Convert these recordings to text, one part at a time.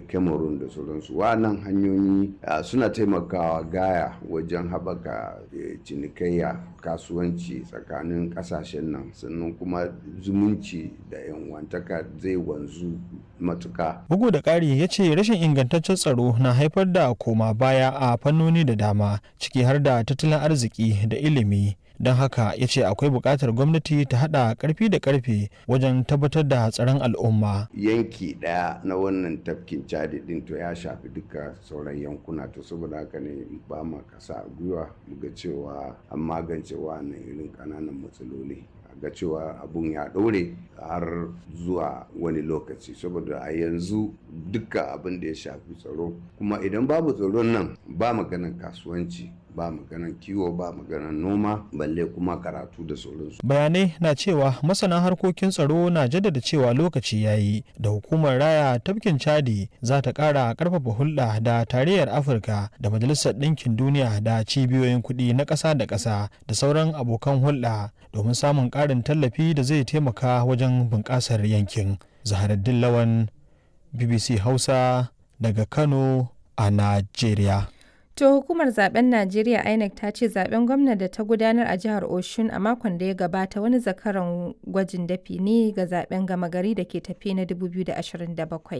cameroon da sauransu wa'annan hanyoyi suna taimakawa gaya wajen haɓaka cinikayya kasuwanci tsakanin ƙasashen nan sannan kuma zumunci da yanwantaka zai wanzu matuka bugu da ƙari ya ce rashin ingantaccen tsaro na haifar da koma baya a fannoni da dama ciki har da tattalin arziki da ilimi don haka ya ce akwai buƙatar gwamnati ta haɗa ƙarfi da ƙarfe wajen tabbatar da tsaron al'umma yanki ɗaya na wannan tafkin cadi ɗin to ya shafi duka sauran yankuna to saboda haka ne ba ma kasa gwiwa muga cewa an magance wannan irin ƙananan matsaloli ga cewa abun ya ɗore har zuwa wani lokaci saboda a yanzu duka abin da ya shafi tsaro kuma idan babu tsaron nan ba maganan kasuwanci ba maganan kiwo ba maganan noma balle kuma karatu da sauransu. bayanai na cewa masana harkokin tsaro na jaddada cewa lokaci ya yi da hukumar raya tafkin chadi za ta kara karfafa hulɗa da tarayyar afirka da majalisar ɗinkin duniya da cibiyoyin kuɗi na ƙasa da ƙasa da sauran abokan hulɗa domin samun ƙarin tallafi da zai taimaka wajen bunƙasar yankin zaharaddin lawan bbc hausa daga kano a najeriya To hukumar zaben Najeriya INEC ta ce zaben gwamna da ta gudanar a jihar Oshun a makon da ya gabata wani zakaran gwajin dafi ne ga zaben gama gari da ke tafi na 2027.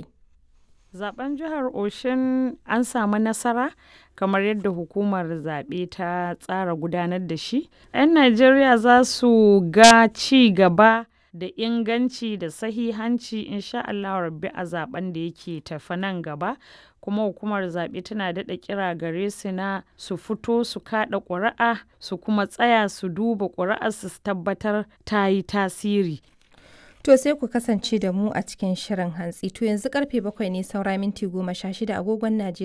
Zaben jihar Oshun an samu nasara kamar yadda hukumar zaɓe ta tsara gudanar da shi. 'Yan Najeriya za su ga ci gaba da inganci da sahihanci insha Allah rabbi a zaben da yake tafi nan gaba kuma hukumar zaɓe tana daɗa kira gare su na su fito su kaɗa ƙuri'a su kuma tsaya su duba ƙuri'ar su tabbatar ta yi tasiri To sai ku kasance da mu a cikin shirin hantsi to yanzu karfe bakwai ne saura minti goma sha shida agogon Najeriya